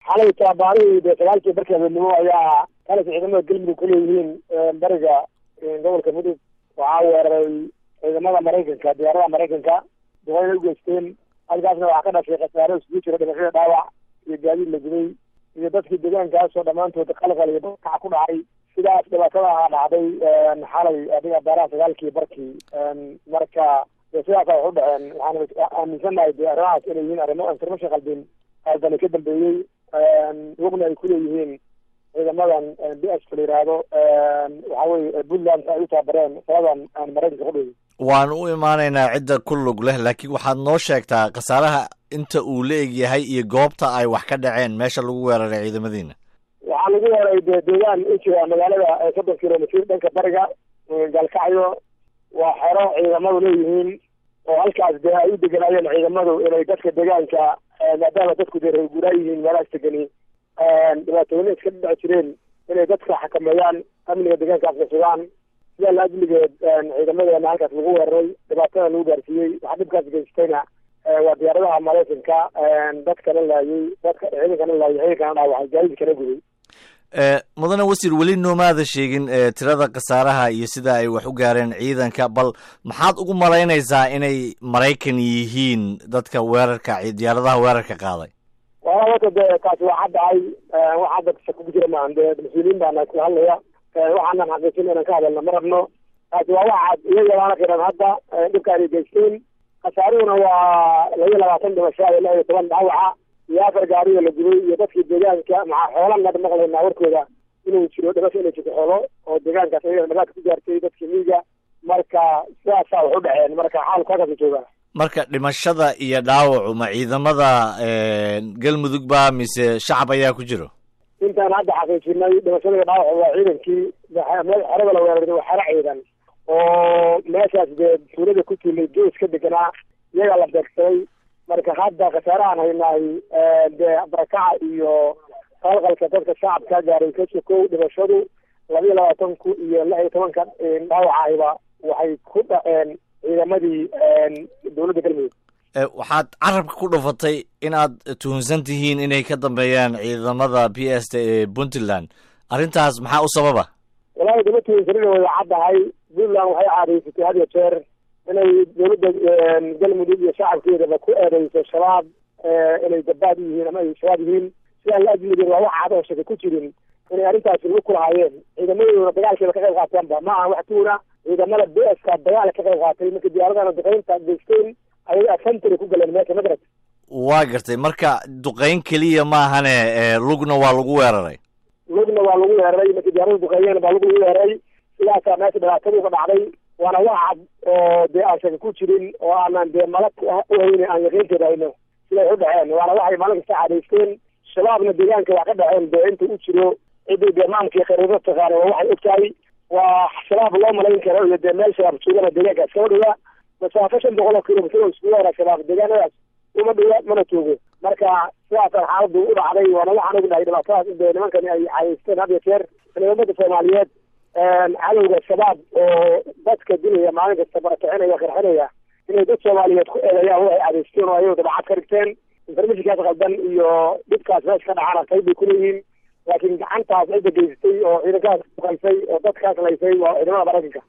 xalay taabaarihii dee sagaalkii barkii habeenimo ayaa kalas ciidamada galmudug ku leeyihiin bariga gobolka mudug waxaa weeraray ciidamada maraykanka diyaaradaha maraykanka duqeyna u geysteen halkaasna waxaa ka dhashay khasaaro isugu jira dhimashada dhaawac iyo gaadiid la gubay iyo dadkii deegaankaasoo dhammaantood qalqal iyo dadkac ku dhacay sidaas dhibaatada ahaa dhacday xalay adiga baaraha sagaalkii barkii marka sidaasa wax u dhaceen waxaan aaminsanahay de arrimahaas inay yihiin arrimo information qaldin qaldani ka dambeeyey lugna ay kuleeyihiin ciidamadan b s la yihahdo waxa weye puntland ay u taabareen saladan maraykanka ku dhigi waan u imaanaynaa cidda ku lug leh laakiin waxaad noo sheegtaa khasaaraha inta uu la eg yahay iyo goobta ay wax ka dhaceen meesha lagu weeraray ciidamadiina waxaa lagu weeraray de deegaan u jira magaalada soddon kilomitr dhanka bariga gaalkacyo waa xero ciidamadu leeyihiin oo halkaas dee ay u deganaayeen ciidamadu inay dadka deegaanka maadaama dadku dee reerguuraa yihiin meelahaas degani dhibaatooyina iska dhici jireen inay dadka xakameeyaan amniga deegaankaasna sugaan sidaa la ajligeed ciidamadeena halkaas lagu weeraray dhibaatada lagu gaarsiiyey waxaa dhibkaas geystayna waa diyaaradaha maraykanka dadkana laayay dadka ciidankana laayay ciidankana dhaawacay gaadiidkana guday mudane wasiir weli noomaada sheegin tirada khasaaraha iyo sida ay wax u gaareen ciidanka bal maxaad ugu malaynaysaa inay maraykan yihiin dadka weerarka diyaaradaha weerarka qaaday wala wata de taasi waa caddahay wax hadda shako ku jira maahan dee mas-uuliyiin baana ku hadlaya waxaanan xaqiijin inaan ka hadalna ma rabno taasi waa wax cad iyaga baana qiran hadda dhibka ay geysteen khasaaruhuna waa laba iyo labaatan dhimasho iyo lix iyo toban dhaawaca iyo afar gaariga la gubay iyo dadkii deegaanka maxaa xoolan hadda maqlaynaa warkooda inuu jiro dhimasho inay jirto xoolo oo deegaankaas ayaga dhamaadka ku gaartay dadkii miiga marka sidaasaa wax u dhaceen marka xaalku halkaasa jooga marka dhimashada iyo dhaawacu ma ciidamada galmudug ba mise shacab ayaa ku jiro intaan hadda xaqiijinay dhimashada iyo dhaawacu waa ciidankii meel xerada la weeraray waa xero ciidan oo meeshaas dee tuulada ku tilay gees ka deganaa iyagaa la beegsaday marka hadda khasaarahaan haynahay dee barakaca iyo qalqalka dadka shacabka gaaray ka sokow dhimashadu laba iyo labaatan ku iyo lix iyo tobanka dhaawacahiba waxay ku dhaceen ciidamadii dowladda galmudug waxaad carabka ku dhufatay in aad tuhunsan tihiin inay ka dambeeyaan ciidamada b s t ee puntland arrintaas maxaa u sababa walahi dama tuhunsanina way caddahay puntland waxay caadaysatay had iyo jeer inay dowladda galmudug iyo shacabkeedaba ku eedeyso shabaab inay gabaad yihiin ama ay shabaab yihiin sidaan la ajligeed waa wax cad oo shaka ku jirin inay arrintaasi lagu kulahaayeen ciidamadooduna dagaalkeeda ka qayb qaateenba ma aha wax tuuna ciidamada b s ka dagaal ka qayb qaatay marka diyaaradana duqeynta geysteen ayay afantary ku galeen meesha madrad waa gartay marka duqeyn keliya maahane lugna waa lagu weeraray lugna waa lagu weeraray markii diyaarada duqeeyeen baa lug lagu weeraray sidaasaa meesha dhibaatadu ka dhacday waana wax cad oo dee aan shaka ku jirin oo aanan dee malag uhayne aan yaqiinteeda hayno siday u dhaceen waana waxay maalin kasta cadaysteen shabaabna deegaanka wax ka dhaceen dee inta u jiro ciddii dee maamkii khariirada taqaana waa waxay og tahay waa shabaab loo malayn karo iyo dee meel shabaab joogana deegaanka iskama dhiga masaafo shan boqol oo kilomitr oo isku weera shabaab deegaanadaas uma dhiga mana joogo marka sidaasaan xaaladu u dhacday waana waxaan ognahay dhibaatadaas in dee nimankani ay cadaysteen had iyo jeer ciidamada soomaaliyeed cadowga shabaab oo dadka dilaya maalin kasta barakicinaya qarxinaya inay dad soomaaliyeed ku eedeeyaan waxay cadaysteen oo ayago dabacad ka dhigteen informationkaas qaldan iyo dhibkaas meesha ka dhacana qayb bay kuleeyihiin laakiin gacantaas cidda geysatay oo ciidankaas uqaysay oo dadkaas laysay waa ciidamada maraykanka